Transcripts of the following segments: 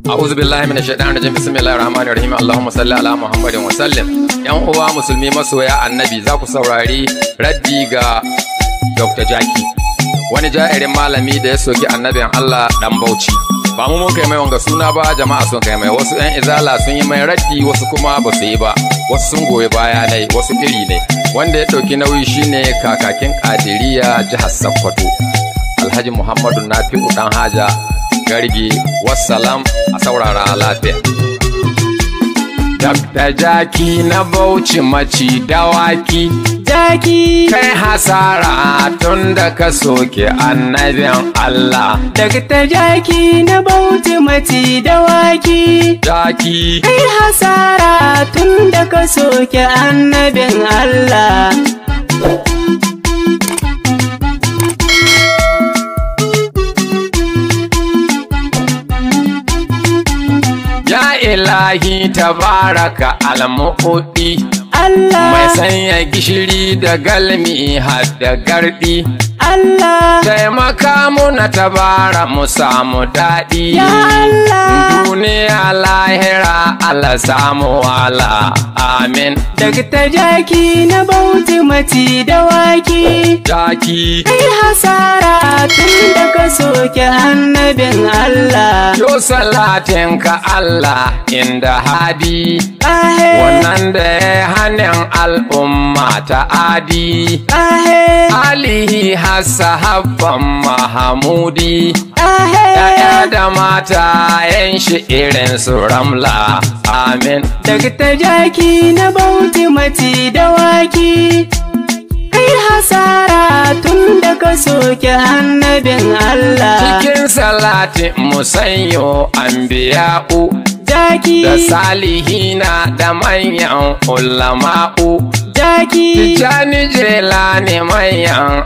A'udhu billahi minash shaitanir rajim. Bismillahir rahmanir rahim. Allahumma salli ala Muhammadin wa sallim. Yan uwa musulmi masoya annabi za ku saurari raddi ga Dr. Jaki. Wani ja'irin malami da ya soki annabin Allah dan Bauchi. Ba mu mun kai mai wanga suna ba jama'a sun kai mai wasu 'yan izala sun yi mai raddi wasu kuma ba su yi ba. Wasu sun goyi baya ne wasu iri ne. Wanda ya ɗauki nauyi shine kakakin Kadiriya jihar Sokoto. Alhaji Muhammadu Nafi'u dan Haja gargi wassalam a saurara lafiya. Dabda jaki na bauchi maci dawaki Jaki kai hasara tun da ka soke annabin Allah. daga ta jaki na bauti mati dawaki Jaki kai hasara tun da ka soke annabin Allah ya ilahi tabaraka almu'udi mai Allah sanya gishiri da galmi har da gardi. Allah Taimaka muna tabara mu samu daɗi. ya Allah Duniya lahira Allah samu wala. Amin. daga ta jaki na bauti mati dawaki Jaki. kai hasara tun da ka soke annabin Allah Yo salatin ka Allah inda hadi. Ahe Wannan da ya hannun al'umma ta adi. ahe Alihi habban Mahamudi. ahe Ya'ya da mata yan shi irin su ramla. Amin. daga ta jaki na bauti mati dawaki kai hasara tun da ka soke annabin Allah Cikin salati musanyo anbiya'u jaki da salihina da manyan ulama'u. jaki Tijjani jelani manyan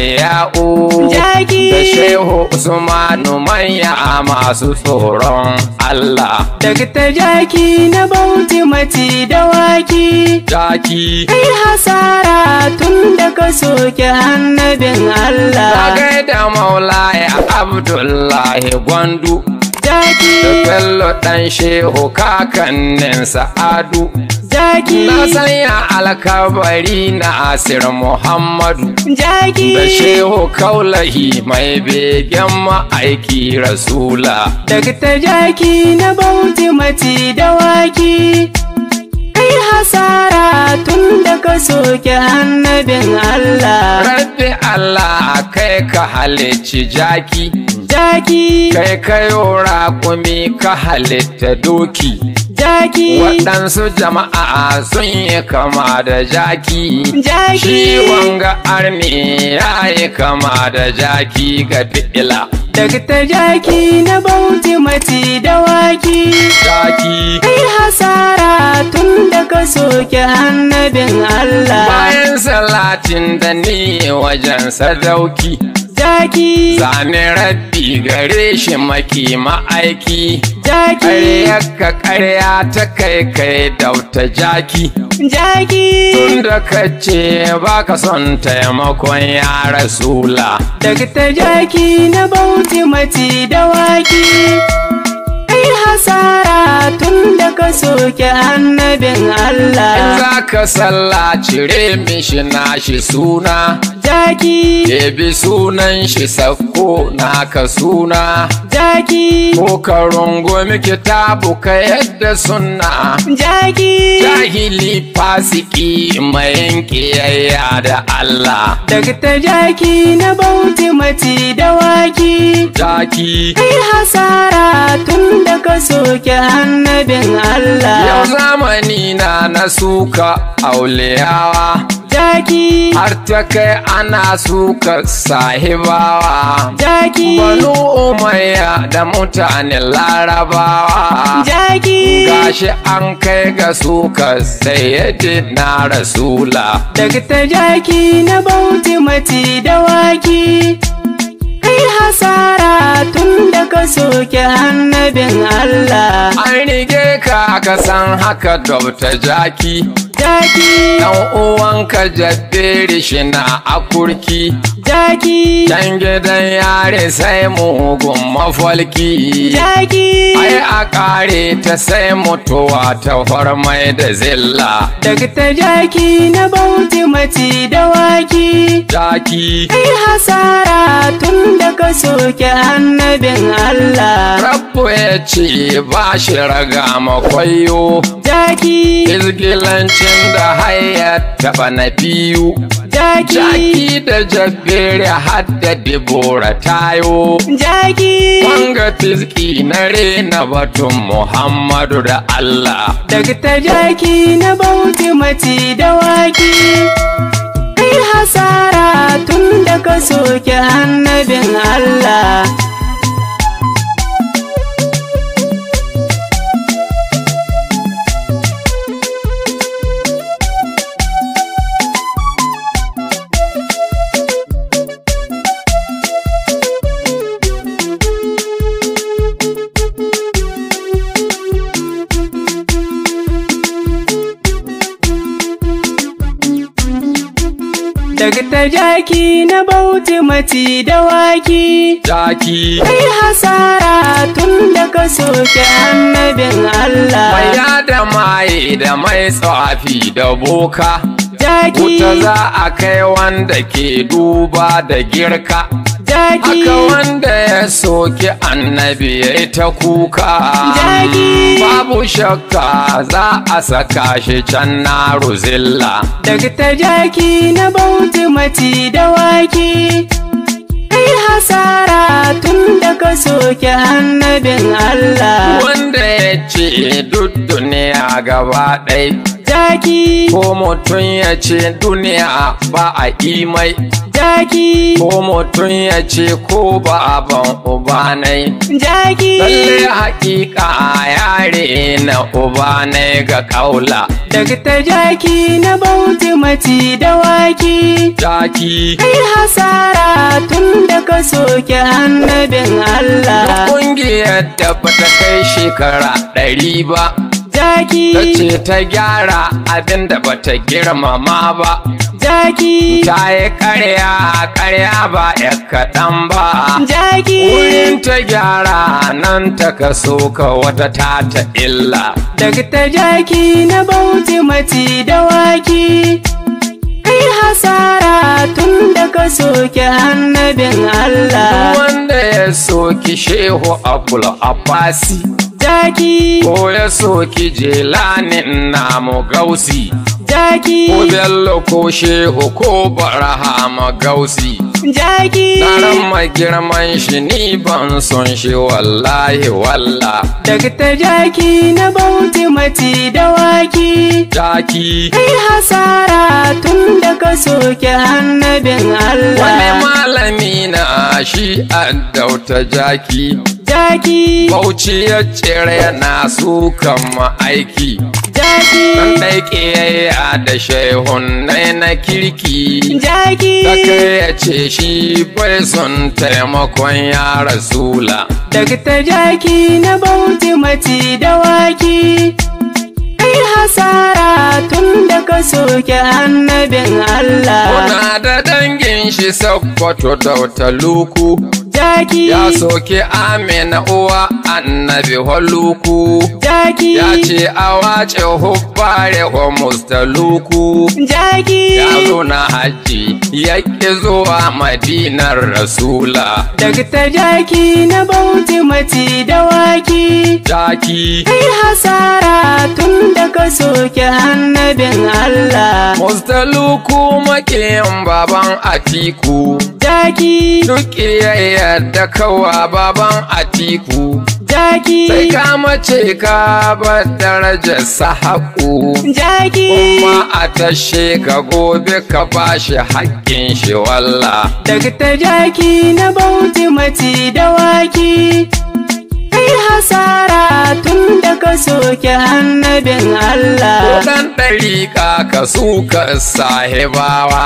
auliya'u. Jaki. Da shehu Usmanu manya masu tsoron Allah. daga ta jaki na bauti mati dawaki Jaki. kai hasara tun da ka soke annabin Na Allah gaida maulaya Abdullahi Gwandu. Da jaki Bello ɗan shehu kakannin Sa'adu. jaki Na sanya alkabari na Asir Muhammadu. jaki Da shehu kaulahi mai begen ma'aiki rasula. daga ta jaki na bauti mati dawaki kai hasara tun da ka soke annabin Allah Rabbi Allah kai ka halicci jaki. jaki Kai kayo raƙumi ka halitta doki. jaki Waɗansu jama'a sun yi kama da jaki. jaki Shi wanga arni ya yi kama da jaki ga fi'ila. daga ta jaki na bauti mati dawaki Jaki kai hasara tun da ka soke annabin Allah bayan salatin da ni wajen sadauki. jaki Zane rabbi gare shi maki ma'aiki. jaki Ƙarya ka ƙarya ta kai kai dauta jaki. jaki Tun da ka ce ba ka son taimakon ya rasula. daga ta jaki na bauti mati dawaki kai hasara tun da ka soke annabin In Allah za ka sallah cire mishi nashi suna. jaki Ebi sunan shi sakko naka suna. jaki Ko ka rungumi kitabu ka yadda sunna. jaki Jahili fasiki mai kiyayya da Allah. daga ta jaki na bauti mati dawaki Jaki. kai hasara tun da ka soke annabin Yau Allah zamani na na suka auliyawa. jaki har ta kai ana suka sahibawa jaki banu umayya da mutanen larabawa jaki gashi an kai ga suka sayyidina rasula daga ta jaki na bauti mati dawaki kai hasara tun da ka soke annabin Allah an rige ka ka san haka dobta jaki jaki dan uwanka jadderi shi na akurki jaki can gidan yare sai mugun mafalki jaki ai a kare ta sai mutuwa ta farmai da zilla Dakta jaki na bauti mace dawaki jaki Kai hasara tun da ka soke annabin Allah Rabbu ya ce ba shi raga makwayo Jaki, izgilancin da hayar taɓa na biyu jaki, jaki da jabbere hadda dibora tayo jaki wanga tizki na rena batun muhammadu da allah Dakta jaki na bauti mace dawaki Kai hasara tun da ka soke annabin Allah Dakta jaki na bauti mace dawaki jaki Kai hasara tun da ka soke annabin mai Allah yada maye da mai tsafi da boka Jaki, wuta za a kai wanda ke duba da girka jaki, haka wanda ya soki annabi ya yi ta kuka Jaki. babu shakka za a saka shi can na ruzilla Dakta jaki na bauti mace dawaki Kai hasara tun da ka soke annabin Allah wanda ya ce duk duniya gaba ɗai Jaki, ko mutum ya ce duniya ba a imai jaki, ko mutum ya ce ko ba a ban ubanai jaki lalle haƙiƙa yare na ubanai ga kaula Dakta jaki na bauti mace dawaki jaki Kai hasara tun da ka soke annabin Allah Ƙungiyar da bata kai shekara ɗari ba, Jaki, ta ce ta gyara abin da bata girmama ba, jaki, ta yi ƙarya ƙarya ba ya kaɗan ba. jaki Wurin ta gyara nan ta kaso ka wata ta ta illa. Dakta jaki na bauti mace dawaki Kai hasara tun da ka soke annabin Allah Wanda ya soki Shehu Abul Abbasi, Jaki, ko ya soki Jelanin namu Gausi. ko jaki, bello ko shehu ko barahama gausi jaki Taron girman shi ni ban son shi wallahi walla Dakta jaki na bauti mace dawaki jaki Kai hasara tun da ka soke annabin wani Allah malami na shi addauta jaki Jaki, bauchi ya cire na su kama aiki dan jaki, dai ƙiyayya da shehun na kirki jaki Kaka ya ce shi bai son taimakon ya rasula Dakta jaki na bauti mace dawaki Kai hasara tun da ka soke annabin Allah Kuna da dangin shi sakkwato da wata luku Jaki, Ya soke amina uwa annabi holuku jaki, Ya ce a wace hubbare wa mustaluku jaki Ya zo na hajji ya ƙi zuwa madinar rasula Dakta jaki na bauti mace dawaki Jaki Kai hasara tun da ka soke annabin Allah Mustaluku makiyin baban Atiku Jaki, Duk iyayyar da kawa baban Atiku jaki, Sai ka mace ka bar darajar sahaku jaki Kuma a tashe ka gobe ka bashi haƙƙin shi walla Dakta jaki na bauti mace dawaki Kai hasara tun da ka soke annabin Allah Kudan ɗariƙa ka suka sahibawa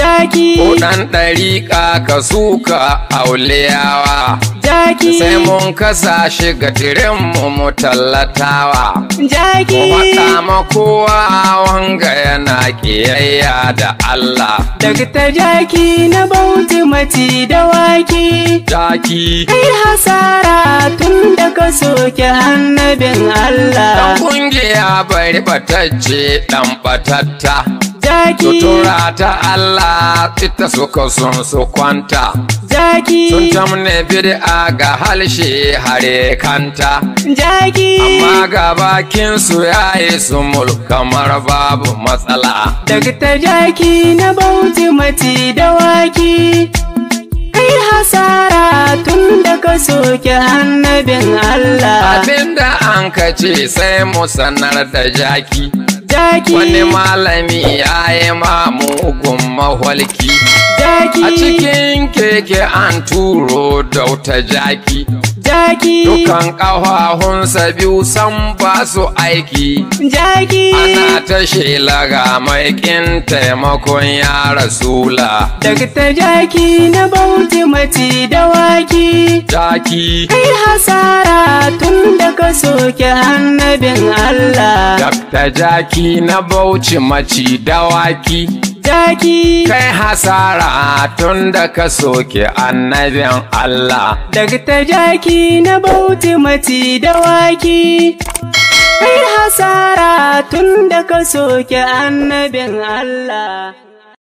jaki, ko ɗan ɗariƙa ka suka auliyawa jaki, sai mun kasa shi ga tirinmu mu tallatawa jaki, mu faɗa ma kowa wanga yana ƙiyayya da Allah Dakta jaki na bauti mati dawaki. jaki Kai hasara tun da ka soke annabin dan Allah. kungiya bari batacce dan batatta Jaki, sutura ta Allah ita suka sun su kwanta jaki, sun tamne bid'a ga halshe hare kanta jaki. amma ga bakin su yayi su kamar babu matsala Dakta jaki na bauti mati dawaki. Kai hasara tun da ka soke annabin Allah. abinda an kace sai mu sanar da jaki Jaki, wani malami ya yi ma mugun maholki jaki, a cikin keke an turo da wuta jaki jaki, dukan ƙafafunsa biyu san ba su aiki jaki. ana ta shela ga maikin taimakon ya rasula Dakta jaki na bauti mati dawaki. jaki Kai hasara tun da ka soke annabin Allah. dakta jaki na bauchi maci dawaki Jaki, kai hasara tun da ka soke annabin Allah dakta jaki na bauti mati dawaki. Kai hasara tun da ka soke annabin Allah.